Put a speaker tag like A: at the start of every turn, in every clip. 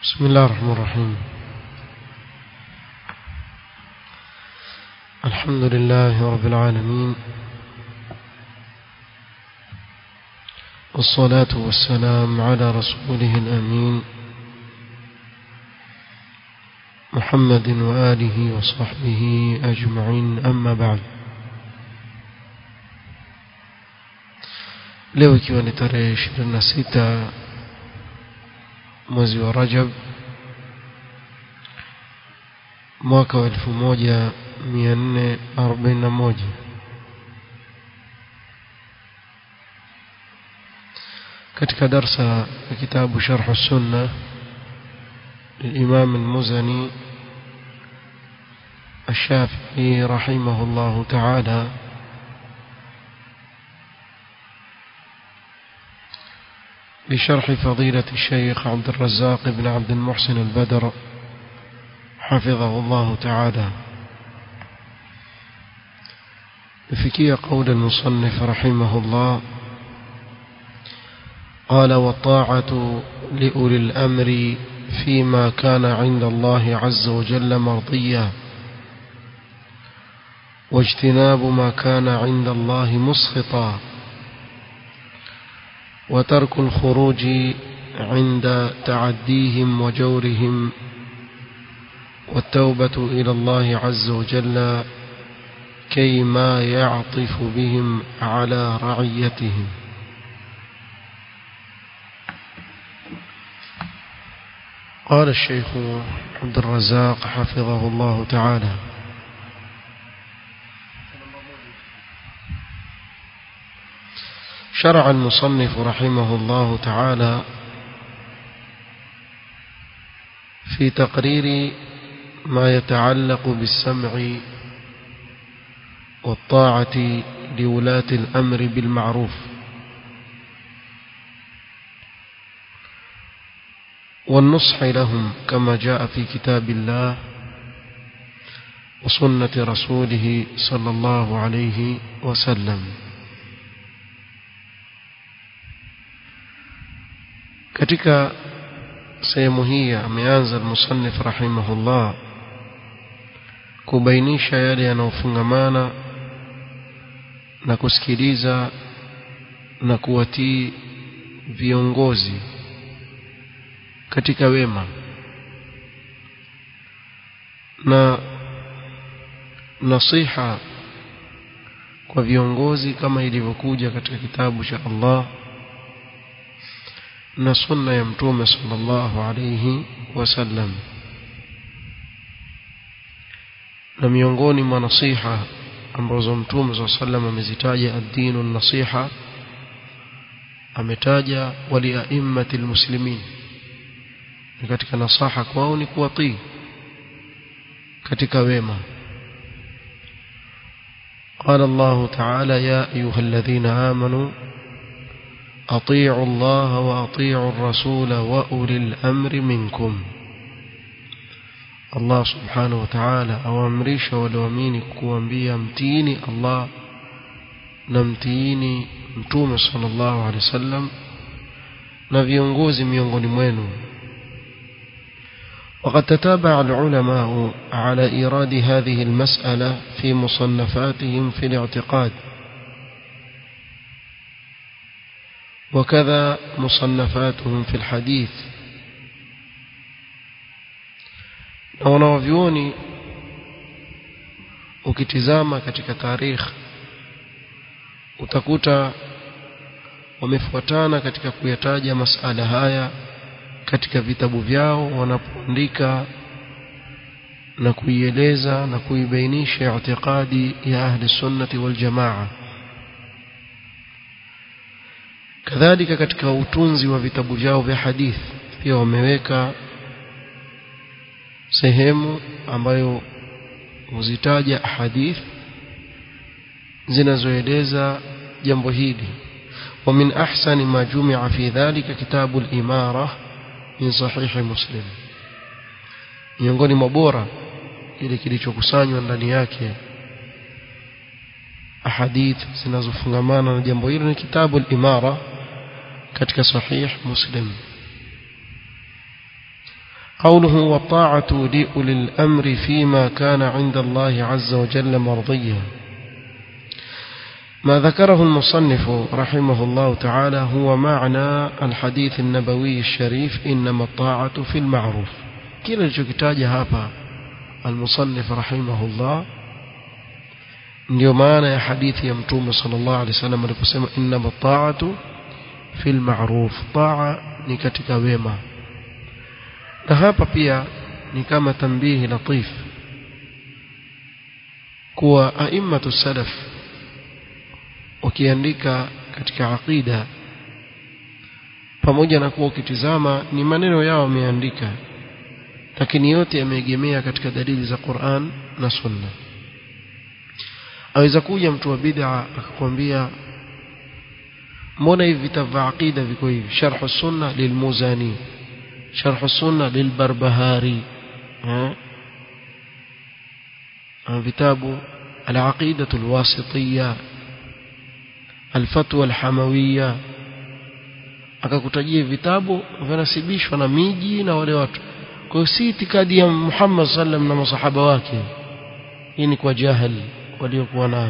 A: بسم الله الرحمن الرحيم الحمد لله رب العالمين والصلاة والسلام على رسوله الأمين محمد وآله وصحبه أجمعين أما بعد leo ikiwa ni tarehe 26 mwezi wa Rajab mwaka wa 1441 katika darsa ya kitabu Sharh Sunna للإمام المزني الشافعي رحمه الله تعالى بشرح فضيلة الشيخ عبد الرزاق بن عبد المحسن البدر حفظه الله تعالى بفكية قول المصنف رحمه الله قال والطاعة لأولي الأمر فيما كان عند الله عز وجل مرضيا واجتناب ما كان عند الله مسخطا وترك الخروج عند تعديهم وجورهم والتوبة إلى الله عز وجل كي ما يعطف بهم على رعيتهم قال الشيخ عبد الرزاق حفظه الله تعالى شرع المصنف رحمه الله تعالى في تقرير ما يتعلق بالسمع والطاعة لولاة الأمر بالمعروف والنصح لهم كما جاء في كتاب الله وسنة رسوله صلى الله عليه وسلم katika sehemu hii ameanza al-musannif rahimahullah kubainisha yale yanayofungamana na kusikiliza na kuwatii viongozi katika wema na nasiha kwa viongozi kama ilivyokuja katika kitabu cha Allah na sunna ya mtume sallallahu alayhi wasallam na miongoni mwa nasiha ambazo mtume sallallahu alayhi wasallam amezitaja ad-dinu nasiha ametaja wali aimmatil muslimin ni katika nasaha kwao ni kuwatii katika wema قال الله تعالى يا أيها الذين آمنوا أطيعوا الله وأطيعوا الرسول وأولي الأمر منكم الله سبحانه وتعالى أوامريش ولواميني كوانبيا متيني الله نمتيني متوم صلى الله عليه وسلم نبيونغوزي ميونغوني mwenu وقد تتابع العلماء على إيراد هذه المسألة في مصنفاتهم في الاعتقاد وكذا مصنفاتهم في الحديث na wanawavyuoni ukitizama katika tarikh utakuta wamefuatana katika kuyataja masala haya katika vitabu vyao wanapoandika na kuieleza na kuibainisha i'tiqadi ya ahli sunnati wal jamaa kadhalika katika utunzi wa vitabu vyao vya hadith pia wameweka sehemu ambayo huzitaja hadith zinazoeleza jambo hili ومن أحسن ما جمع في ذلك كتاب الإمارة من صحيح مسلم miongoni mwa bora kile kilichokusanywa ndani yake ahadith zinazofungamana na jambo hilo ni kitabu al-imara katika sahih muslim قوله والطاعة لأولي الأمر فيما كان عند الله عز وجل مرضيا ما ذكره المصنف رحمه الله تعالى هو معنى الحديث النبوي الشريف إنما الطاعة في المعروف كلا الجكتاج هابا المصنف رحمه الله ndio maana ya hadithi ya mtume sallallahu alaihi wasallam aliposema innama ta'atu fil ma'ruf ta'a ni katika wema na hapa pia ni kama tambihi latif kuwa a'immatu salaf ukiandika katika aqida pamoja na kuwa ukitizama ni maneno yao wameandika lakini yote yameegemea katika dalili za Qur'an na Sunna aweza kuja mtu wa bid'a akakwambia mbona hivi vitabu vya aqida viko hivi sharh sunna lilmuzani sharh sunna lilbarbahari vitabu العقيدة الواسطية الفتوى الحموية akakutajia vitabu vinasibishwa na miji na wale watu kwa hiyo si itikadi ya Muhammad sallam na masahaba wake hii ni kwa jahili waliokuwa nayo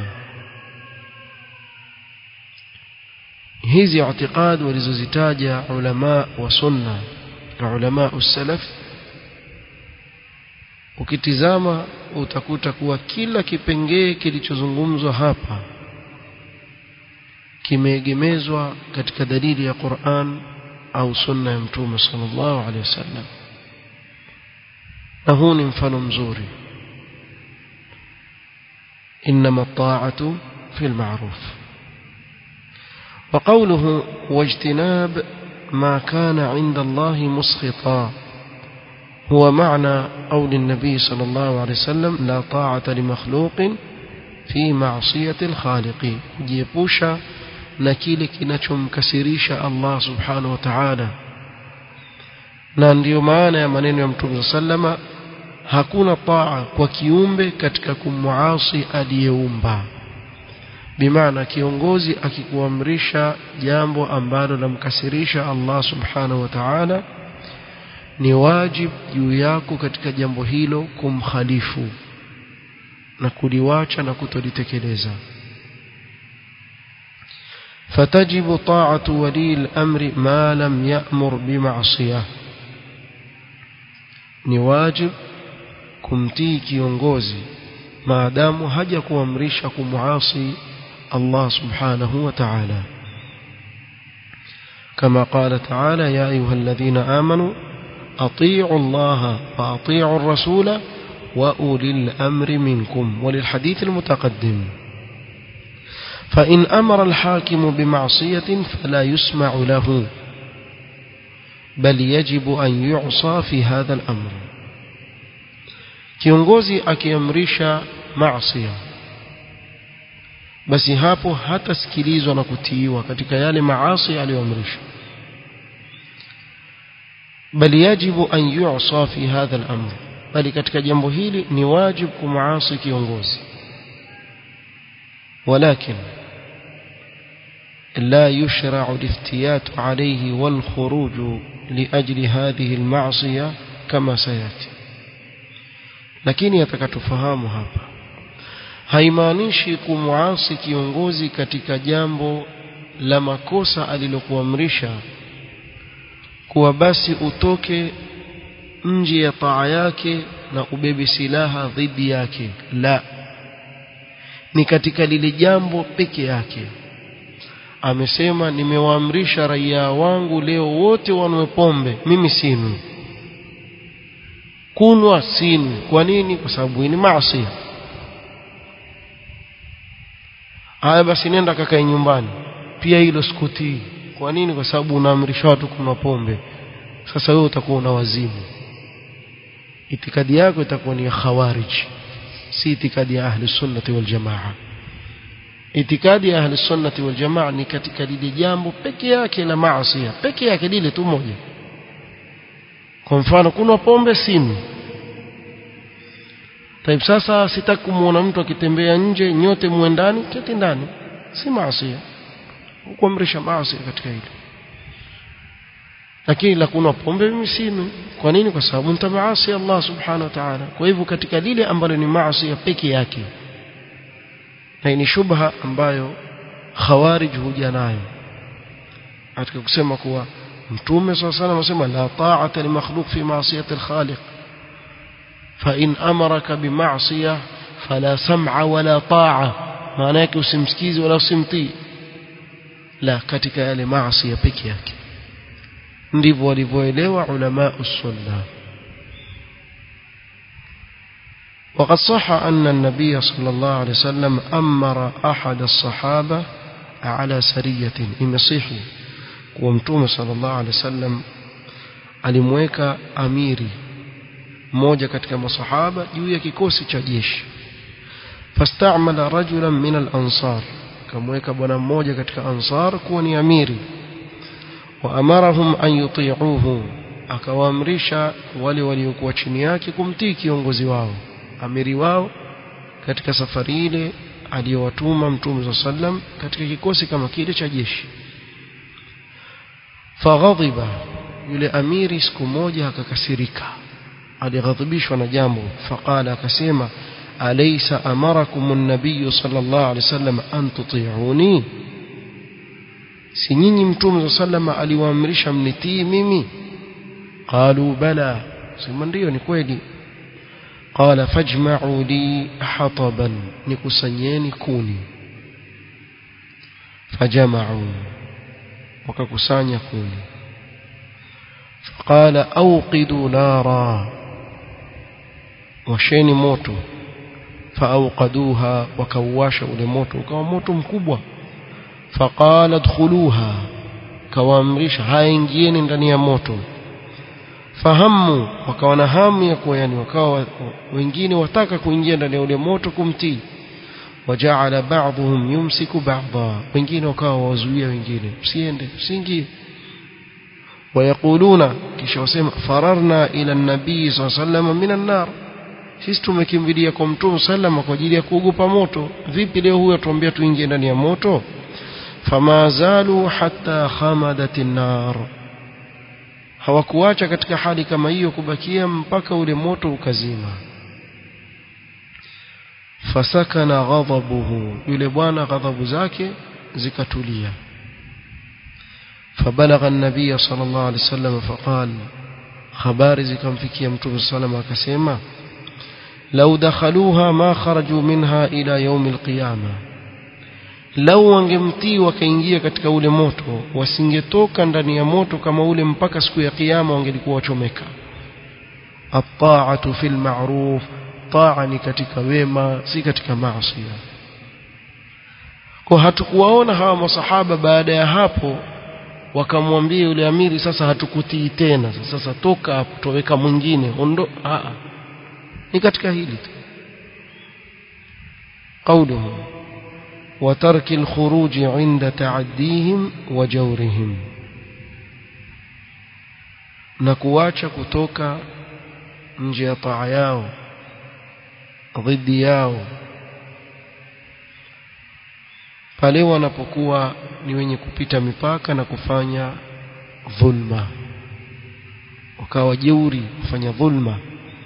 A: hizi i'tiqad walizozitaja ulama wa sunna na ulama usalaf ukitizama utakuta kuwa kila kipengee kilichozungumzwa hapa kimeegemezwa katika dalili ya Qur'an au sunna ya mtume sallallahu alaihi wasallam na huu ni mfano mzuri إنما الطاعة في المعروف وقوله واجتناب ما كان عند الله مسخطا هو معنى قول النبي صلى الله عليه وسلم لا طاعة لمخلوق في معصية الخالق جيبوشا نكيل كنشم كسريش الله سبحانه وتعالى na ndiyo maana ya maneno ya mtume sallama hakuna taa kwa kiumbe katika kumwasi aliyeumba bimaana kiongozi akikuamrisha jambo ambalo lamkasirisha Allah subhanahu wa ta'ala ni wajib juu yako katika jambo hilo kumkhalifu na kuliwacha na kutolitekeleza فتجب طاعة ولي الأمر ما لم يأمر بمعصية ni wajib kumtii kiongozi maadamu haja kuamrisha kumuasi Allah subhanahu wa ta'ala كما قال تعالى يا أيها الذين آمنوا أطيعوا الله وأطيعوا الرسول وأولي الأمر منكم وللحديث المتقدم فإن أمر الحاكم بمعصية فلا يسمع له بل يجب أن يعصى في هذا الأمر kiongozi akiamrisha maasiya basi hapo hatasikilizwa na kutiiwa katika yale maasi aliyoamrisha bali yajibu an yu'sa fi hadha al-amr bali katika jambo hili ni wajibu kumaasi kiongozi ولكن لا يشرع الافتيات عليه والخروج لأجل هذه المعصية كما سيأتي lakini atakatufahamu hapa haimaanishi kumuasi kiongozi katika jambo la makosa alilokuamrisha kuwa basi utoke nje ya taa yake na ubebe silaha dhidi yake la ni katika lile jambo peke yake amesema nimewaamrisha raia wangu leo wote wanwe pombe mimi sinywi kunwa sinywi kwa nini kwa sababu hii ni maasi haya basi nenda kakae nyumbani pia hilo sikutii kwa nini kwa sababu unaamrisha watu kunywa pombe sasa wewe utakuwa una wazimu itikadi yako itakuwa ni ya khawarij si itikadi ya ahli sunnati wal jamaa itikadi ya ahli sunnati wal jamaa ni katika lile jambo peke yake la maasi peke yake lile tu moja kwa mfano kuna pombe simu Taib sasa sitaki kumuona mtu akitembea nje nyote muendani keti ndani si maasi kuamrisha maasi katika hili lakini la kunywa pombe mimi sinywi kwa nini kwa sababu nitamaasi Allah subhanahu wa ta'ala kwa hivyo katika lile ambalo ni maasi ya peke yake na ni shubha ambayo khawarij huja nayo katika kusema kuwa mtume swalla sana anasema la ta'ata li makhluq fi ma'siyati al-khaliq fa in amaraka bi ma'siyah fala sam'a wala ta'a maana yake usimsikizi wala usimtii la katika yale maasi ya peke yake ndivyo walivyoelewa ulama usunna وقد صح أن النبي صلى الله عليه وسلم أمر أحد الصحابة على سرية imesihi kuwa mtume sallallahu alaihi wasallam alimweka amiri mmoja katika masahaba juu ya kikosi cha jeshi fastamala rajulan min al-ansar kamweka bwana mmoja katika ansar kuwa ni amiri wa amarahum an yuti'uhu akawaamrisha wale waliokuwa chini yake kumtii kiongozi wao amiri wao katika safari ile aliyowatuma mtume sallam katika kikosi kama kile cha jeshi faghadhiba yule amiri siku moja akakasirika alighadhibishwa na jambo faqala akasema alaysa amarakum an-nabiy sallallahu alayhi wasallam an tuti'uni si nyinyi mtume sallam aliwaamrisha mnitii mimi qalu bala sema ndio ni kweli qala fajma'u li hataban nikusanyeni kuni fajama'u wakakusanya kuni faqala awqidu nara washeni moto faawqaduha wakauwasha ule moto ukawa moto mkubwa faqala dkhuluha kawaamrisha haingieni ndani ya moto fahamu wakawa na hamu ya kuwa yani wakawa wengine wataka kuingia ndani ya ule moto kumtii wajaala ba'dhum yumsiku ba'dha wengine wakawa wazuia wengine msiende msiingie wayaquluna kisha wasema fararna ila nabii sallallahu alayhi wasallam minan nar sisi tumekimbilia kwa mtume sallama kwa ajili ya kuogopa moto vipi leo huyo atuambia tuingie ndani ya moto fama zalu hatta khamadat an-nar hawakuacha katika hali kama hiyo kubakia mpaka ule moto ukazima fasakana ghadhabuhu yule bwana ghadhabu zake zikatulia فبلغ النبي صلى الله عليه وسلم فقال habari zikamfikia mtume sallam akasema lau dakhaluha ma kharaju minha ila yaum alqiyama lau wangemtii wakaingia katika ule moto wasingetoka ndani ya moto kama ule mpaka siku ya kiyama wangelikuwa wachomeka at-ta'atu fil ma'ruf ta'a ni katika wema si katika maasi kwa hatukuwaona hawa masahaba baada ya hapo wakamwambia yule amiri sasa hatukutii tena sasa toka hapo toweka mwingine ondo a ni katika hili tu قوله وترك الخروج عند تعديهم وجورهم na kuacha kutoka nje ya taa yao dhidi yao pale wanapokuwa ni wenye kupita mipaka na kufanya dhulma wakawa jeuri kufanya dhulma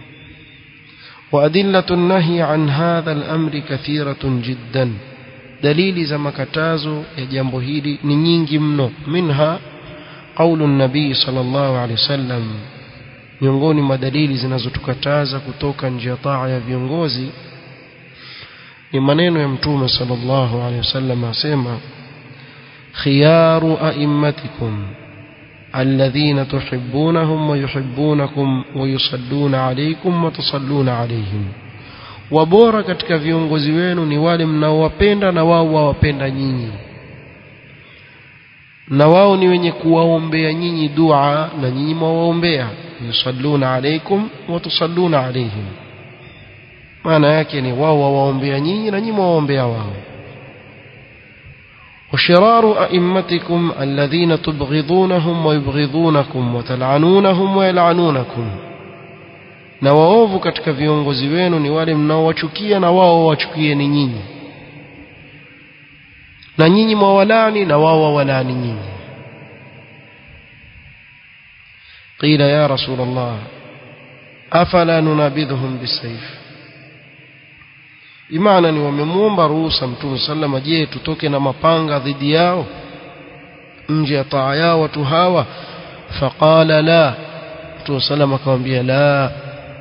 A: وأدلة النهي عن هذا الأمر كثيرة جدا دليل زما كتازو يا جambo hili ni nyingi mno minha قول النبي صلى الله عليه وسلم miongoni mwa dalili zinazotukataza kutoka nje ya taa ya viongozi ni maneno ya mtume sallallahu alaihi wasallam asema khiyaru a'immatikum alladhina tuhibbunahum wa yuhibbunakum wa yusalluna alaykum wa tusalluna alayhim wabora katika viongozi wenu ni wale mnaowapenda na wao wawapenda nyinyi na wao ni wenye kuwaombea nyinyi dua na nyinyi mwawaombea yusalluna alaykum wa tusalluna alayhim maana yake ni wao wawaombea nyinyi na nyinyi mwawaombea wao وشرار أئمتكم الذين تبغضونهم ويبغضونكم وتلعنونهم ويلعنونكم na waovu katika viongozi wenu ni wale mnaowachukia na wao wachukie ni nyinyi na nyinyi mwawalani na wao wawalani nyinyi قيل يا رسول الله أفلا ننابذهم بالسيف imana ni wamemuomba ruhusa mtume sallama je tutoke na mapanga dhidi yao nje ya taa yao watu hawa faqala la mtume sallama akamwambia la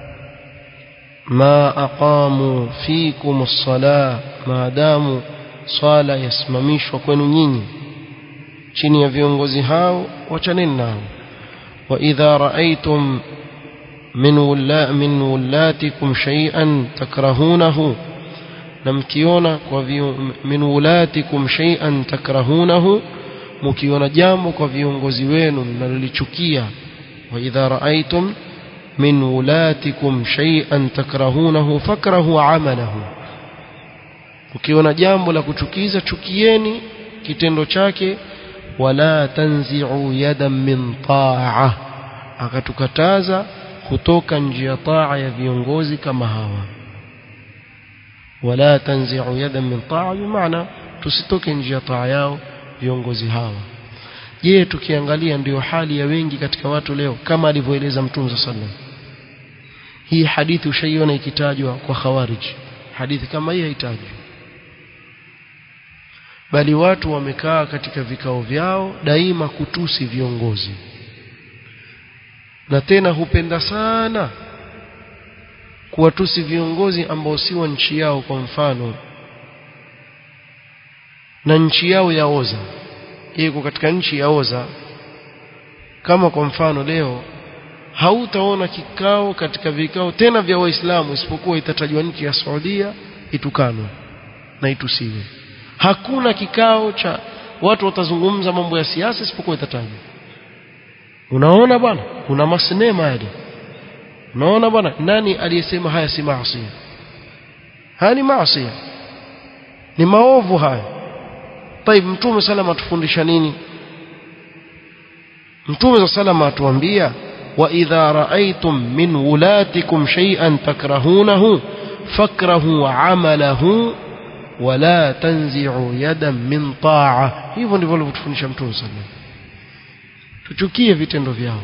A: ma aqamu fikum as-sala maadamu swala yasimamishwa kwenu nyinyi chini ya viongozi hao wachaneni nao wa idha raaitum min wala min wulatikum shay'an takrahunahu na mkiona kwa min wulatikum shay'an takrahunahu mkiona jambo kwa viongozi wenu mnalolichukia wa idha raaitum min wulatikum shay'an takrahunahu fakrahu amalahu ukiona jambo la kuchukiza chukieni kitendo chake wala tanzi'u yadan min ta'a akatukataza kutoka nje ya taa ya viongozi kama hawa wala tanzi'u yadan min ta'a bimaana tusitoke nje ya taa yao viongozi hawa je tukiangalia ndiyo hali ya wengi katika watu leo kama alivyoeleza mtume sallallahu hii hadithi ushaiona ikitajwa kwa khawarij hadithi kama hii haitajwi bali watu wamekaa katika vikao vyao daima kutusi viongozi na tena hupenda sana kuwatusi viongozi ambao si wa nchi yao kwa mfano na nchi yao yaoza iko katika nchi yaoza kama kwa mfano leo hautaona kikao katika vikao tena vya waislamu isipokuwa itatajwa nchi ya Saudia itukanwe na itusiwe hakuna kikao cha watu watazungumza mambo ya siasa isipokuwa itatajwa unaona bwana kuna masinema yale unaona bwana nani aliyesema haya si maasi haya ni maasi ni maovu haya طيب mtume salama atufundisha nini mtume salama atuambia wa idha raaitum min wulatikum shay'an takrahunahu fakrahu amalahu wala tanzi'u yadan min ta'a hivyo ndivyo alivyotufundisha mtume sallallahu tuchukie vitendo vyao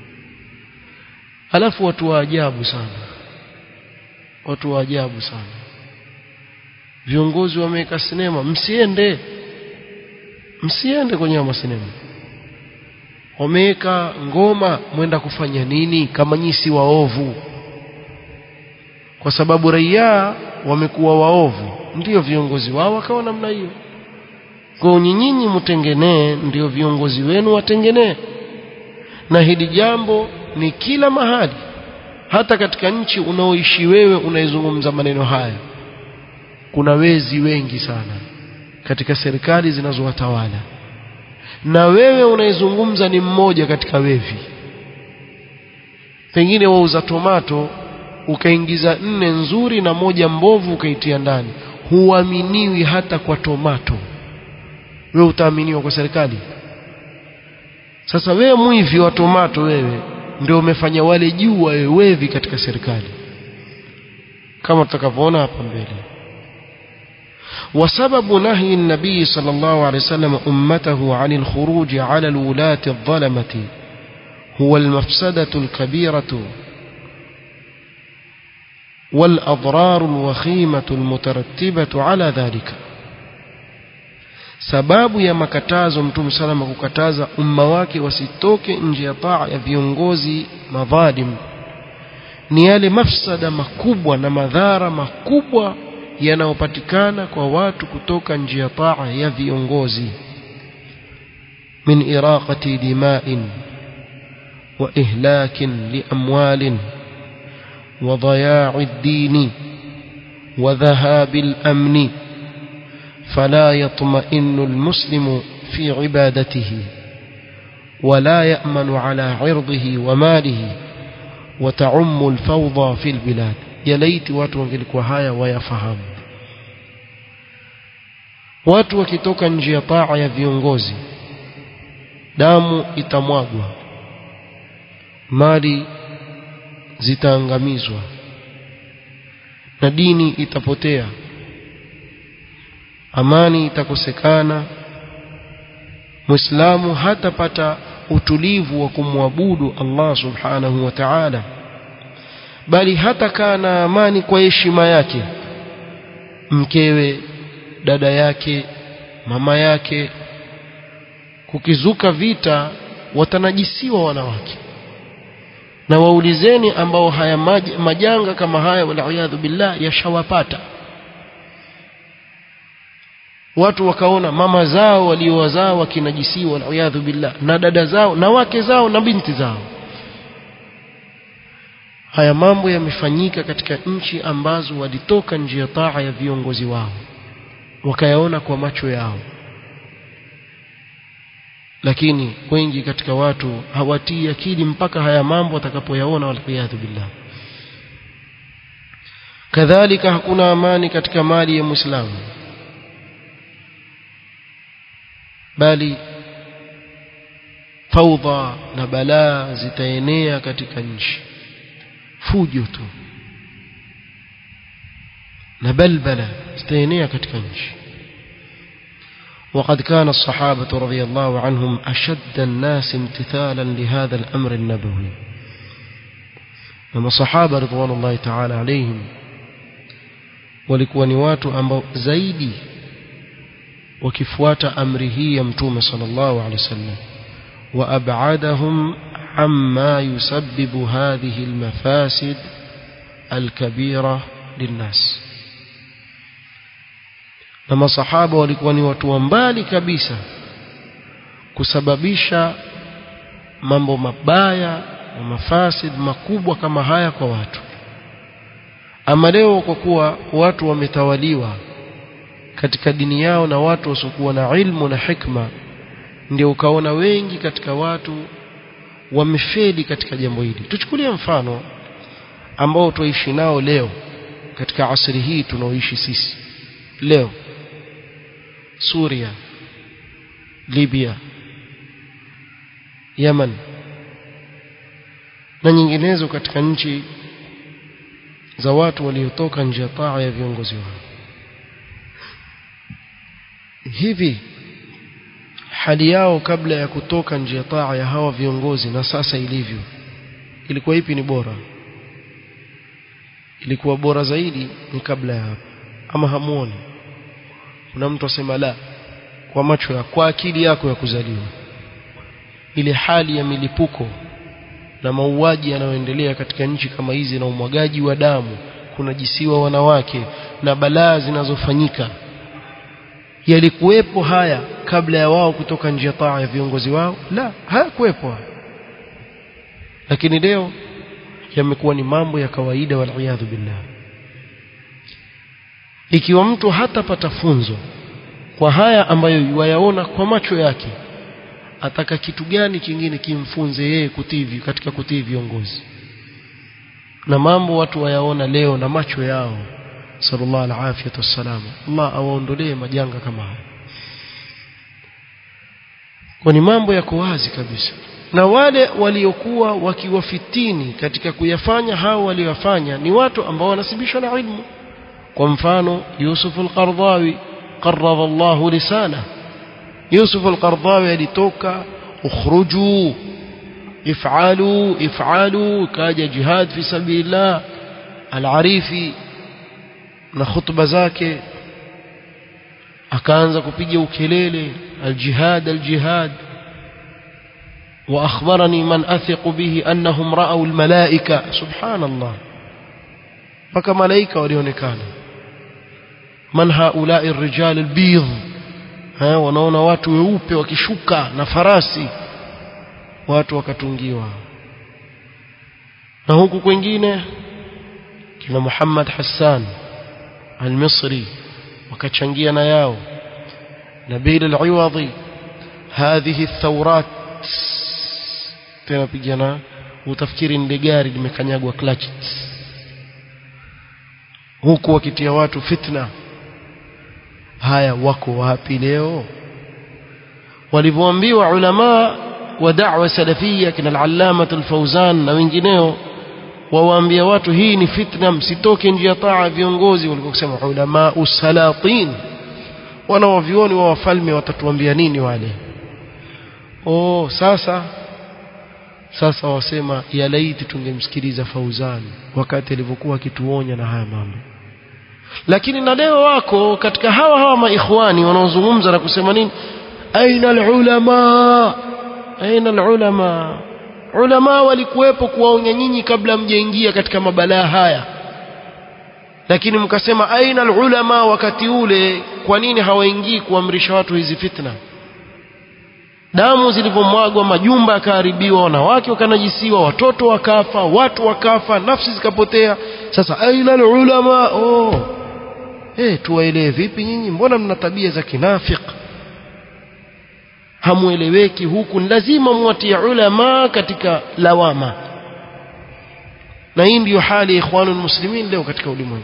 A: alafu watu wa ajabu sana watu wa ajabu sana viongozi wameweka sinema msiende msiende kwenye masinema wameweka ngoma mwenda kufanya nini kama nyisi waovu kwa sababu raia wamekuwa waovu ndiyo viongozi wao wakawa namna hiyo kwa nyinyi mtengenee ndio viongozi wenu watengenee na hili jambo ni kila mahali hata katika nchi unaoishi wewe unaizungumza maneno haya kuna wezi wengi sana katika serikali zinazowatawala na wewe unaizungumza ni mmoja katika wevi pengine wauza tomato ukaingiza nne nzuri na moja mbovu ukaitia ndani huaminiwi hata kwa tomato wewe utaaminiwa kwa serikali sasa wewe mwivi wa tomato wewe ndio umefanya wale juu wawe wevi katika serikali kama tutakavyoona hapa mbele وسبب نهي النبي صلى الله عليه وسلم أمته عن الخروج على الولاة الظلمة هو المفسدة الكبيرة والأضرار الوخيمة المترتبة على ذلك sababu ya makatazo mtume salama kukataza umma wake wasitoke nje ya taa ya viongozi madhalim ni yale mafsada makubwa na madhara makubwa yanayopatikana kwa watu kutoka nje ya taa ya viongozi min iraqati dima'in wa ihlakin liamwalin wa dhaya'i ad-din wa dhahabi al-amn فلا يطمئن المسلم في عبادته ولا يأمن على عرضه وماله وتعم الفوضى في البلاد يا ليت watu wangelikuwa haya wayafahamu watu wakitoka nje ya taa ya viongozi damu itamwagwa mali zitaangamizwa na dini itapotea amani itakosekana muislamu hatapata utulivu wa kumwabudu Allah subhanahu wa ta'ala bali hata kaa na amani kwa heshima yake mkewe dada yake mama yake kukizuka vita watanajisiwa wanawake na waulizeni ambao haya maj, majanga kama haya waliyadhu billah yashawapata watu wakaona mama zao waliowazaa wakinajisiwa waliyadhu billah na dada zao na wake zao na binti zao haya mambo yamefanyika katika nchi ambazo walitoka nje ya taa ya viongozi wao wakayaona kwa macho yao lakini wengi katika watu hawatii akili mpaka haya mambo watakapoyaona waliyadhu billah kadhalika hakuna amani katika mali ya muislamu bali faudha na balaa zitaenea katika nchi fujo tu na balbala zitaenea katika nchi وقد كان الصحابة رضي الله عنهم أشد الناس امتثالا لهذا الأمر النبوي لما الصحابة رضوان الله تعالى عليهم walikuwa ni watu ambao zaidi wakifuata amri hii ya mtume sallallahu alaihi wasallam wa ab'adahum amma yusabbibu hadhihi almafasid alkabira linnas na masahaba walikuwa ni watu wa mbali kabisa kusababisha mambo mabaya na mafasid makubwa kama haya kwa watu ama leo kwa kuwa watu wametawaliwa katika dini yao na watu wasiokuwa na ilmu na hikma ndio ukaona wengi katika watu wamefeli katika jambo hili tuchukulie mfano ambao tuishi nao leo katika asri hii tunaoishi sisi leo Suria Libya Yemen na nyinginezo katika nchi za watu waliotoka nje ya taa ya viongozi wao hivi hali yao kabla ya kutoka nje ya taa ya hawa viongozi na sasa ilivyo ilikuwa ipi ni bora ilikuwa bora zaidi ni kabla ya hapo ama hamuoni kuna mtu asema la kwa macho ya kwa akili yako ya kuzaliwa ile hali ya milipuko na mauaji yanayoendelea katika nchi kama hizi na umwagaji wa damu kunajisiwa wanawake na balaa zinazofanyika yalikuwepo haya kabla ya wao kutoka nje ya taa ya viongozi wao la hayakuwepo lakini leo yamekuwa ni mambo ya kawaida waliyadhu billah ikiwa mtu hatapata funzo kwa haya ambayo wayaona kwa macho yake ataka kitu gani kingine kimfunze yeye kutii katika kutii viongozi na mambo watu wayaona leo na macho yao sallallahu alaihi wasallam Allah awaondolee majanga kama haya kwa ni mambo yako wazi kabisa na wale waliokuwa wakiwafitini katika kuyafanya hao waliofanya ni watu ambao wanasibishwa na ilmu kwa mfano Yusuf al-Qardawi qarrada Allah lisana Yusuf al-Qardawi alitoka ukhruju if'alu if'alu kaja jihad fi sabilillah al-Arifi na khutba zake akaanza kupiga ukelele al-jihad al-jihad وأخبرني من أثق به أنهم رأوا الملائكة سبحان الله فك ملائكة وليونكان من هؤلاء الرجال البيض ها wanaona watu weupe wakishuka na farasi watu wakatungiwa na huku kwingine kina Muhammad Hassan al-Misri wakachangia na yao Nabil al-Iwadhi هذه الثورات tena pigana utafikiri ni gari limekanyagwa clutch huku wakitia watu fitna haya wako wapi leo walivyoambiwa ulama wa da'wa salafia kina al-allama al-fawzan na wengineo wawaambia watu hii ni fitna msitoke nje ya taa viongozi walikuwa kusema ulama usalatin wanaovioni wa wafalme watatuambia nini wale oh sasa sasa wasema ya laiti tungemsikiliza Fauzani wakati alivyokuwa akituonya na haya mambo lakini na leo wako katika hawa hawa maikhwani wanaozungumza na kusema nini aina alulama aina alulama ulama walikuwepo kuwaonya nyinyi kabla mjaingia katika mabalaa haya lakini mkasema aina alulama wakati ule kwa nini hawaingii kuamrisha watu hizi fitna damu zilivyomwagwa majumba yakaharibiwa wanawake wakanajisiwa watoto wakafa watu wakafa nafsi zikapotea sasa aina alulama oh eh tuwaelewe vipi nyinyi mbona mna tabia za kinafik hamueleweki huku lazima muwatie ulama katika lawama na hii ndiyo hali ya ikhwanul muslimin leo katika ulimwengu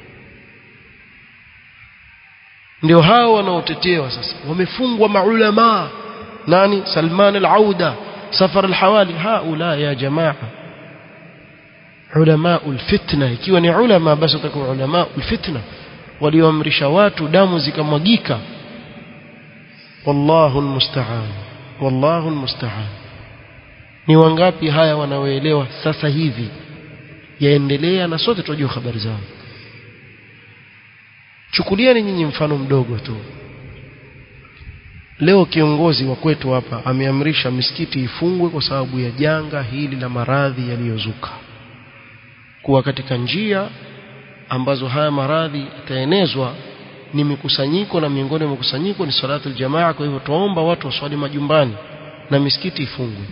A: ndio hao wanaotetewa sasa wamefungwa maulama nani Salman al-Auda Safar al-Hawali haula ya jamaa ulama ulfitna ikiwa ni ulama basi utakuwa ulama ulfitna walioamrisha watu damu zikamwagika wallahu almusta'an wallahu almusta'an ni wangapi haya wanaoelewa sasa hivi yaendelea na sote tunajua habari zao chukulieni nyinyi mfano mdogo tu leo kiongozi wa kwetu hapa ameamrisha misikiti ifungwe kwa sababu ya janga hili la maradhi yaliyozuka kuwa katika njia ambazo haya maradhi yataenezwa ni mikusanyiko na miongoni mwa mikusanyiko ni salatu aljamaa kwa hivyo tuomba watu waswali majumbani na misikiti ifungwe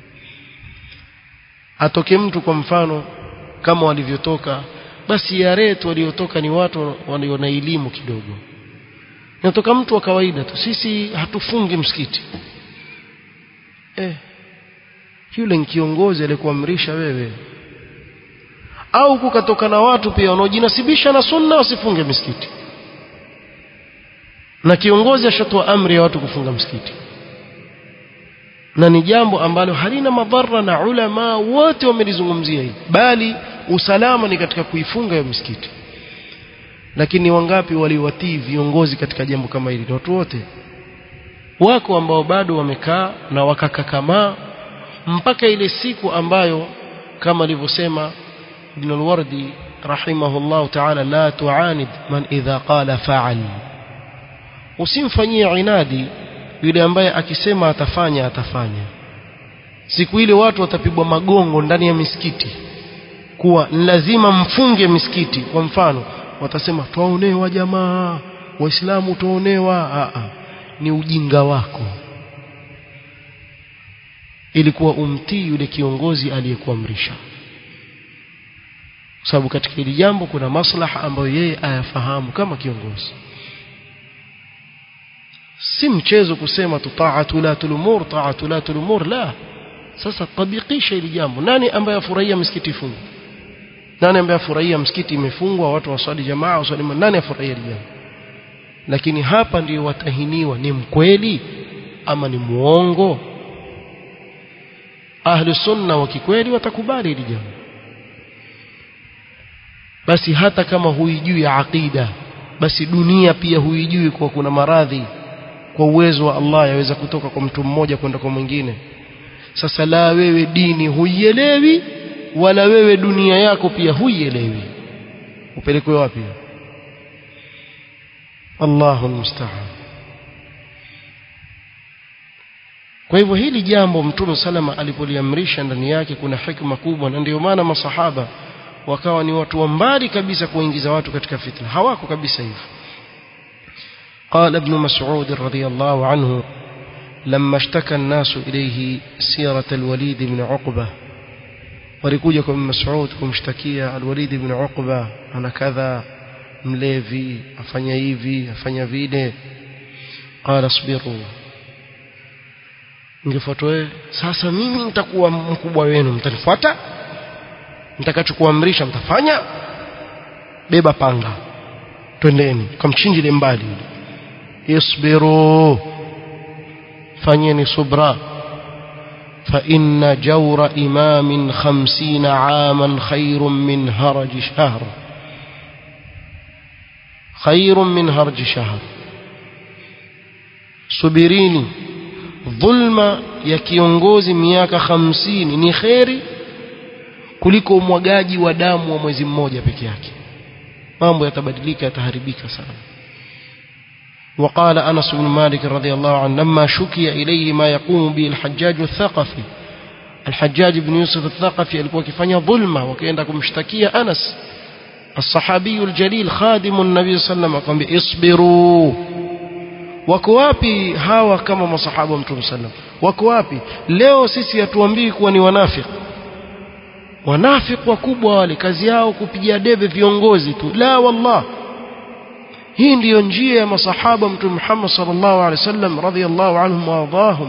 A: atoke mtu kwa mfano kama walivyotoka basi yaretu waliotoka ni watu walio na elimu kidogo natoka mtu wa kawaida tu sisi hatufungi msikiti eh yule ni kiongozi aliyekuamrisha wewe au kukatoka na watu pia wanaojinasibisha na sunna wasifunge misikiti na kiongozi ashatoa amri ya watu kufunga msikiti na ni jambo ambalo halina madhara na ulama wote wamelizungumzia hili bali usalama ni katika kuifunga hiyo misikiti lakini wangapi waliwatii viongozi katika jambo kama hili watu wote wako ambao bado wamekaa na wakakakamaa mpaka ile siku ambayo kama alivyosema Ibn al-Wardi rahimahullah ta'ala la tu'anid man idha qala fa'al usimfanyie inadi yule ambaye akisema atafanya atafanya siku ile watu watapigwa magongo ndani ya misikiti kuwa lazima mfunge misikiti kwa mfano watasema twaonewa jamaa waislamu tuonewa ni ujinga wako ilikuwa umtii yule kiongozi aliyekuamrisha sababu katika hili jambo kuna maslaha ambayo yeye ayafahamu kama kiongozi si mchezo kusema tu taatu la tulumur taatu la tulumur la sasa tabikisha hili jambo nani ambaye afurahia msikiti ifungwe nani ambaye afurahia msikiti imefungwa watu waswali jamaa waswali nani afurahia hili jambo lakini hapa ndio watahiniwa ni mkweli ama ni muongo ahli sunna wa kikweli watakubali hili jambo basi hata kama huijui ya aqida basi dunia pia huijui kwa kuna maradhi kwa uwezo wa Allah yaweza kutoka kwa mtu mmoja kwenda kwa mwingine sasa la wewe dini huielewi wala wewe dunia yako pia huielewi upelekwe wapi Allahu musta'an kwa hivyo hili jambo mtume salama alipoliamrisha ndani yake kuna hikma kubwa na ndio maana masahaba wakawa ni watu wa mbali kabisa kuingiza watu katika fitna hawako kabisa hivyo قال ابن مسعود رضي الله عنه لما اشتكى الناس إليه سيرة الوليد بن عقبة walikuja kwa Mas'ud kumshtakia Al-Walid ibn Uqba ana kadha mlevi afanya hivi afanya vile qala asbiru ningefuatwa sasa mimi nitakuwa mkubwa wenu mtanifuata mtakachokuamrisha mtafanya beba panga twendeni kamchinjile mbali isbiru fanyeni subra فإن جور إمام خمسين عاما خير من هرج شهر خير من هرج شهر subirini dhulma ya kiongozi miaka hamsini ni kheri kuliko umwagaji wa damu wa mwezi mmoja peke yake mambo yatabadilika yataharibika sana وقال أنس بن مالك رضي الله عنه لما شكي إليه ما يقوم به الحجاج الثقفي الحجاج بن يوسف الثقفي alikuwa akifanya dhulma wakaenda kumshtakia Anas الصحابي الجليل خادم النبي صلى الله عليه وسلم akamwambia isbiru wako wapi hawa kama masahaba wa mtume sallam wako wapi leo sisi hatuambii kuwa ni wanafiki wanafiki wakubwa wale kazi yao kupigia debe viongozi tu la wallah hii ndiyo njia ya masahaba mtume Muhammad sallallahu alaihi wasallam radhiyallahu anhum wa ardahum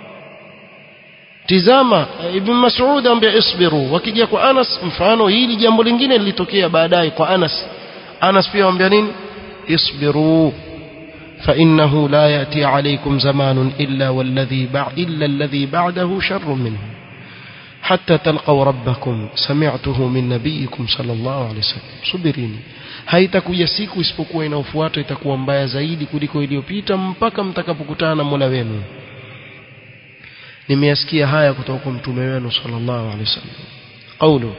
A: tizama ibn Mas'ud ambaye isbiru wakija kwa Anas mfano hili jambo lingine lilitokea baadaye kwa Anas Anas pia amwambia nini isbiru فإنه لا يأتي عليكم زمان إلا والذي بعد إلا الذي بعده شر منه حتى تلقوا ربكم سمعته من نبيكم صلى الله عليه وسلم subirini haitakuja siku isipokuwa inaofuata itakuwa mbaya zaidi kuliko iliyopita mpaka mtakapokutana na Mola wenu nimeyasikia haya kutoka kwa mtume wenu sallallahu alaihi wasallam qawlu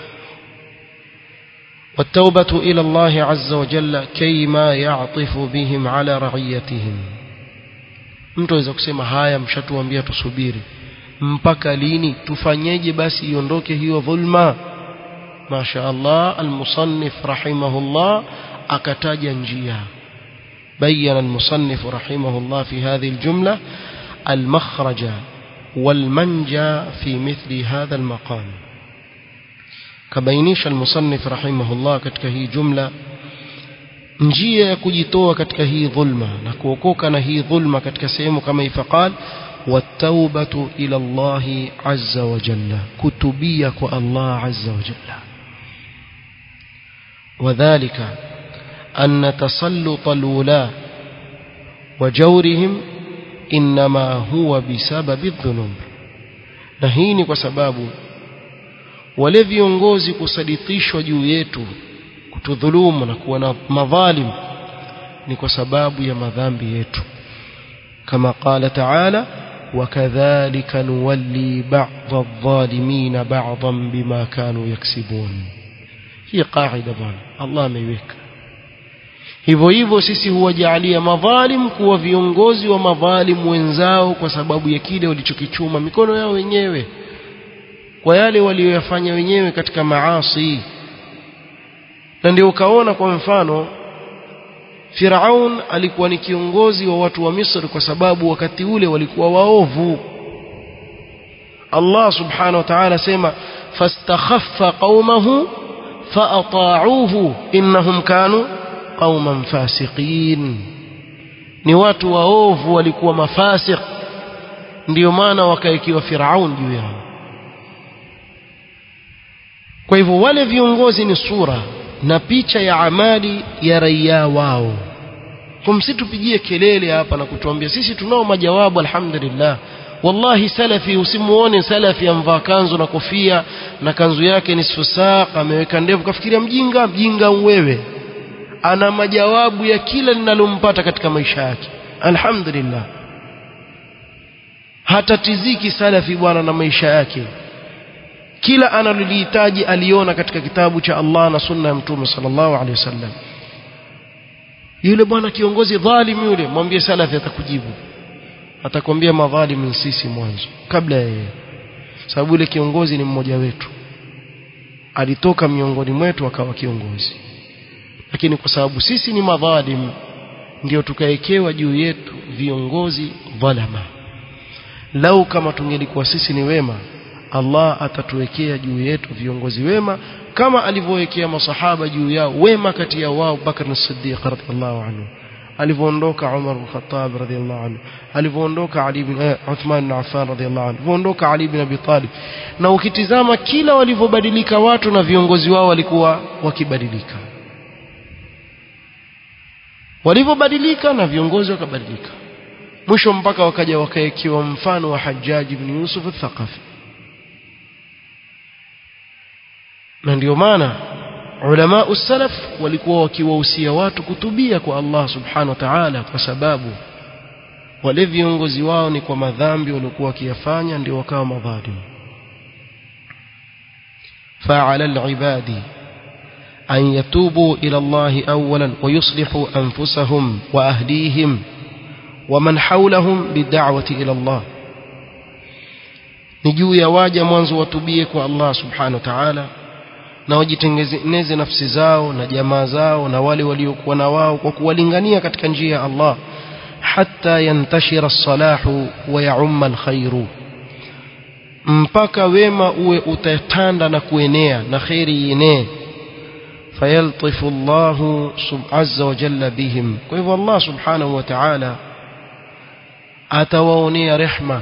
A: والتوبة إلى الله عز وجل كيما يعطف بهم على رعيتهم mtu aweza kusema haya mshatuambia tusubiri mpaka lini tufanyeje basi iondoke hiyo dhulma masha Allah almusannif rahimahullah akataja njia بين المصنف رحمه الله في هذه الجملة المخرج والمنجى في مثل هذا المقام kabainisha almusannif rahimahullah katika hii jumla njia ya kujitoa katika hii dhulma na kuokoka na hii dhulma katika sehemu kama ifaqal والتوبة إلى الله عز وجل كتبية الله عز وجل وذلك أن تسلط الولاة وجورهم إنما هو بسبب الذنوب نهيني وسبابه wale viongozi kusaditishwa juu yetu kutudhulumu na kuwa na madhalim ni kwa sababu ya madhambi yetu kama qala taala wakadhalika nuwalli ba'dha adh-dhalimin ba'dhan bima kanu yaksibun hii qaida bwana Allah ameiweka hivyo hivyo sisi huwajalia madhalim kuwa viongozi wa madhalim wenzao kwa sababu ya kile walichokichuma mikono yao wenyewe kwa yale walioyafanya wenyewe katika maasi na ndio ukaona kwa mfano Firaun alikuwa ni kiongozi wa watu wa Misri kwa sababu wakati ule walikuwa waovu Allah subhanahu wa ta'ala sema fastakhaffa qaumahu faata'uhu innahum kanu qauman fasiqin ni watu waovu walikuwa mafasiq ndio maana wakaikiwa Firaun juu yao kwa hivyo wale viongozi ni sura na picha ya amali ya raia wao kumsitupigie kelele hapa na kutuambia sisi tunao majawabu alhamdulillah wallahi salafi usimuone salafi amvaa kanzu na kofia na kanzu yake ni sfusaq ameweka ndevu kafikiria mjinga mjinga wewe ana majawabu ya kila linalompata katika maisha yake alhamdulillah hatatiziki salafi bwana na maisha yake kila analolihitaji aliona katika kitabu cha Allah na sunna ya mtume sallallahu alaihi wasallam yule bwana kiongozi dhalim yule mwambie salafi atakujibu atakwambia madhalim sisi mwanzo kabla yeye sababu yule kiongozi ni mmoja wetu alitoka miongoni mwetu akawa kiongozi lakini kwa sababu sisi ni madhalim ndio tukaekewa juu yetu viongozi dhalama lau kama tungelikuwa sisi ni wema Allah atatuwekea juu yetu viongozi wema kama alivyowekea masahaba juu yao wema kati ya wao Bakr as-Siddiq radhiallahu anhu alivyoondoka Umar bin Khattab radhiallahu anhu alivyoondoka Ali bin eh, Uthman bin Affan radhiallahu anhu alivyoondoka Ali bin Abi Talib na ukitizama kila walivyobadilika watu na viongozi wao walikuwa wakibadilika walivyobadilika na viongozi wakabadilika mwisho mpaka wakaja wakaekiwa mfano wa Hajjaj ibn Yusuf al-Thaqafi na ndio maana ulama usalaf walikuwa wakiwahusia watu kutubia kwa Allah subhanahu wa ta'ala kwa sababu wale viongozi wao ni kwa madhambi waliokuwa wakiyafanya ndio wakawa madhalimu فعلى العباد أن يتوبوا إلى الله أولا ويصلحوا أنفسهم وأهليهم ومن حولهم بالدعوة إلى الله نجو يواجه mwanzo watubie kwa Allah subhanahu wa ta'ala na wajitengeneze nafsi zao na jamaa zao na wale waliokuwa na wao kwa kuwalingania katika njia ya Allah hatta yantashira as-salahu wa ya'umma al-khairu mpaka wema uwe utatanda na kuenea na khairi ienee fayaltifu Allah azza wa jalla bihim kwa hivyo Allah subhanahu wa ta'ala atawaonea rehma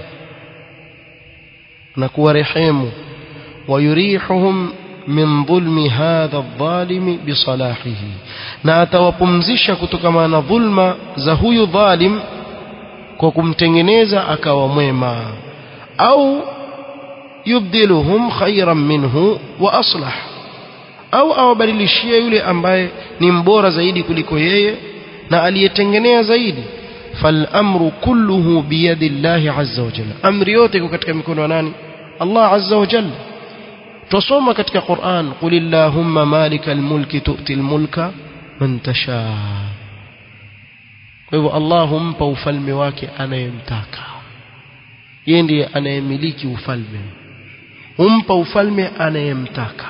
A: na kuwarehemu wayurihum min dhulmi hadha adh-dhalimi bisalahihi na atawapumzisha kutokana na dhulma za huyu dhalim kwa kumtengeneza akawa mwema au yubdiluhum khayran minhu wa aslah au awabadilishie yule ambaye ni mbora zaidi kuliko yeye na aliyetengenea zaidi فالامر كله بيد الله عز وجل امر yote iko katika mikono ya nani Allah azza wa jalla tusoma katika Qur'an qul illahumma malikal mulki tu'til mulka man tasha kwa hivyo Allah humpa ufalme wake anayemtaka yeye ndiye anayemiliki ufalme humpa ufalme anayemtaka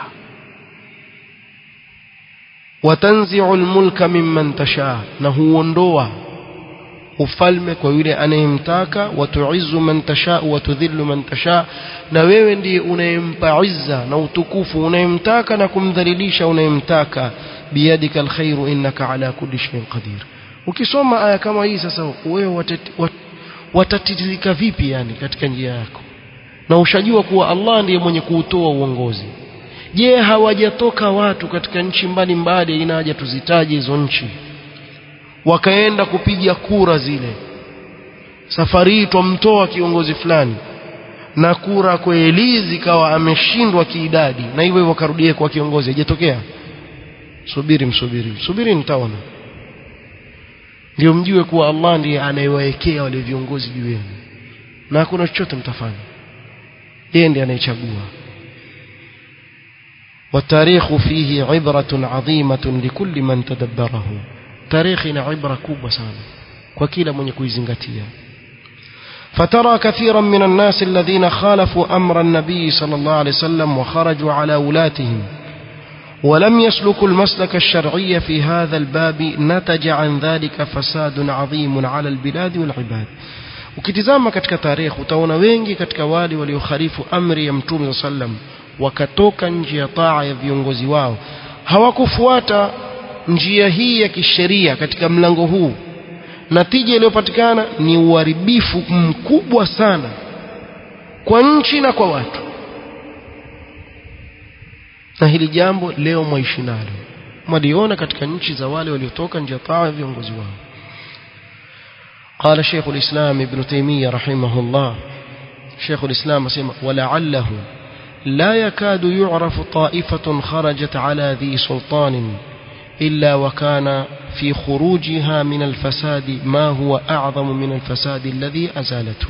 A: watanzi'u almulka mimman tasha na huondoa ufalme kwa yule anayemtaka watuizu man tasha wa tudhillu man tasha na wewe ndiye unayempa izza na utukufu unayemtaka na kumdhalilisha unayemtaka biyadika alkhairu innaka ala kulli shay'in qadir ukisoma aya kama hii sasa wewe watatirika vipi yani katika njia yako na ushajua kuwa Allah ndiye mwenye kuutoa uongozi je hawajatoka watu katika nchi mbalimbali ina haja tuzitaje hizo nchi wakaenda kupiga kura zile safari hii twamtoa kiongozi fulani na kura kweli zikawa ameshindwa kiidadi na hivyo hivyo karudie kwa kiongozi hajatokea subiri msubiri subiri nitaona ndio mjue kuwa Allah ndiye anayewaekea wale viongozi juu yenu na hakuna chochote mtafanya yeye ndiye anayechagua والتاريخ فيه عبرة عظيمة لكل من تدبره تاريخنا عبرة كوبة سانا وكيل من يكون زنغتيا فترى كثيرا من الناس الذين خالفوا أمر النبي صلى الله عليه وسلم وخرجوا على ولاتهم ولم يسلكوا المسلك الشرعي في هذا الباب نتج عن ذلك فساد عظيم على البلاد والعباد ukitizama katika tarehe utaona wengi katika wale waliokhalifu amri ya mtume sallam wakatoka nje ya taa ya viongozi wao hawakufuata njia hii ya kisheria katika mlango huu natija iliyopatikana ni uharibifu mkubwa sana kwa nchi na kwa watu na hili jambo leo mwaishi nalo mwaliona katika nchi za wale waliotoka nje ya taa ya viongozi wao قال شيخ الإسلام ابن تيمية رحمه الله شيخ الإسلام سمع ولعله لا يكاد يعرف طائفة خرجت على ذي سلطان إلا وكان في خروجها من الفساد ما هو أعظم من الفساد الذي أزالته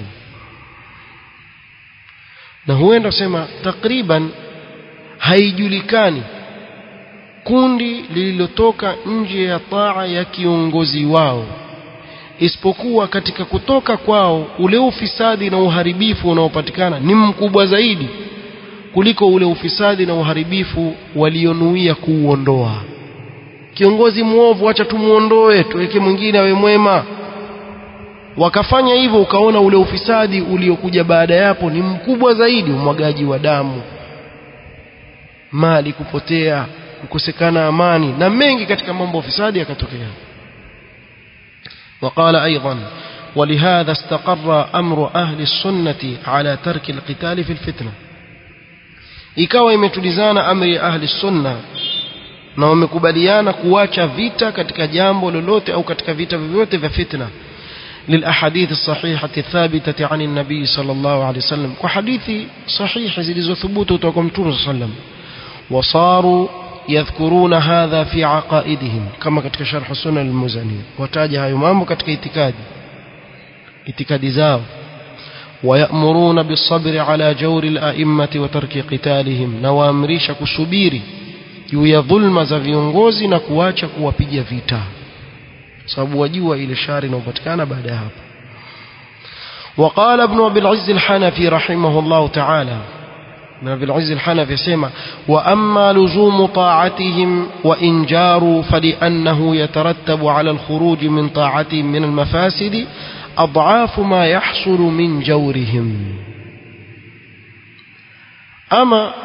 A: na huenda kusema takriban haijulikani kundi lililotoka nje ya taa ya kiongozi wao isipokuwa katika kutoka kwao ule ufisadi na uharibifu unaopatikana ni mkubwa zaidi kuliko ule ufisadi na uharibifu walionuia kuuondoa kiongozi mwovu acha tumuondoe tuweke mwingine awe mwema wakafanya hivyo ukaona ule ufisadi uliokuja baada yapo ni mkubwa zaidi umwagaji wa damu mali kupotea kukosekana amani na mengi katika mambo ya ufisadi yakatokea وقال أيضا ولهذا استقر أمر أهل السنة على ترك القتال في الفتنة ikawa imetulizana amri ya ahli sunna na wamekubaliana kuacha vita katika jambo lolote au katika vita vyovyote vya fitna للأحاديث الصحيحة الثابتة عن النبي صلى الله عليه وسلم وحديث صحيح زي ثبوت وتوكم صلى الله عليه وسلم وصاروا يذكرون هذا في عقائدهم كما كتك شرح السنة المزني وتاجها يمام كتك اعتكاد itikadi zao ويأمرون بالصبر على جور الأئمة وترك قتالهم نوامريش كسبيري juu ya dhulma za viongozi na kuacha kuwapiga vita sababu wajua ile shari inayopatikana baada ya hapo وقال ابن أبي العز الحنفي رحمه الله تعالى ابن أبي العز الحنفي سيما وأما لزوم طاعتهم وإن جاروا فلأنه يترتب على الخروج من طاعتهم من المفاسد أضعاف ما يحصل من جورهم أما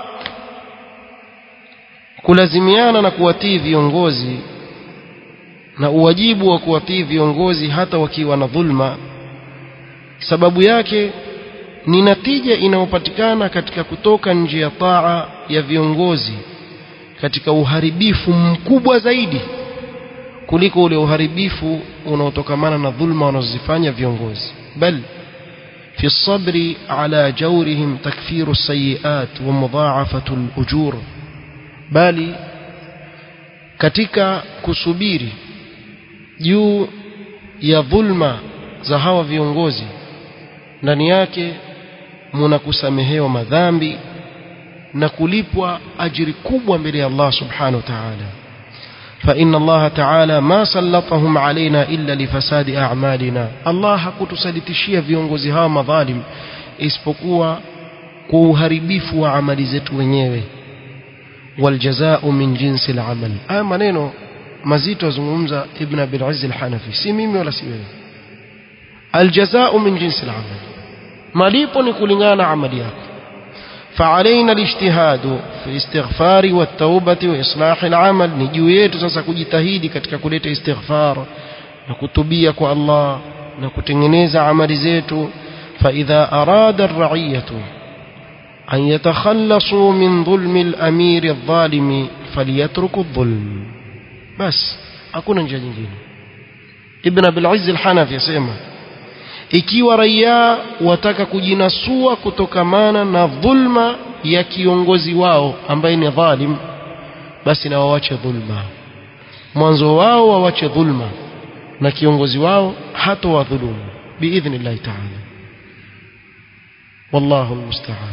A: kulazimiana na kuwatii viongozi na uwajibu wa kuwatii viongozi hata wakiwa na dhulma sababu yake ni natija inayopatikana katika kutoka nje ya taa ya viongozi katika uharibifu mkubwa zaidi kuliko ule uharibifu unaotokamana na dhulma wanazozifanya viongozi bal في الصبر على جورهم تكفير السيئات ومضاعفة الأجور bali katika kusubiri juu ya dhulma za hawa viongozi ndani yake muna kusamehewa madhambi na kulipwa ajiri kubwa mbele ya Allah subhanahu wa ta'ala فإن الله تعالى ما سلطهم علينا إلا لفساد أعمالنا الله hakutusalitishia viongozi hawa madhalim isipokuwa kwa uharibifu wa amali zetu wenyewe والجزاء من جنس العمل haya maneno mazito azungumza ibn abil azz al-hanafi si mimi wala si wewe الجزاء من جنس العمل malipo ni kulingana na amali yako فعلينا الاجتهاد في الاستغفار والتوبة وإصلاح العمل ni juu yetu sasa kujitahidi katika kuleta istighfar na kutubia kwa Allah na kutengeneza amali zetu فإذا أراد الرعية أن يتخلصوا من ظلم الأمير الظالم فليتركوا الظلم بس hakuna njia nyingine Ibn Abil Izz al-Hanafi yasema ikiwa raia wataka kujinasua kutokamana na dhulma ya kiongozi wao ambaye ni dhalim basi na wawache dhulma mwanzo wao wawache dhulma na kiongozi wao hata wadhulumu biidhnillahi ta'ala wallahu almusta'an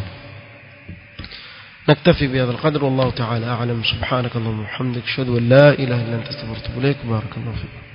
A: نكتفي بهذا القدر والله تعالى أعلم سبحانك اللهم وبحمدك أشهد أن لا إله إلا أنت استغفرك إليك بارك الله فيك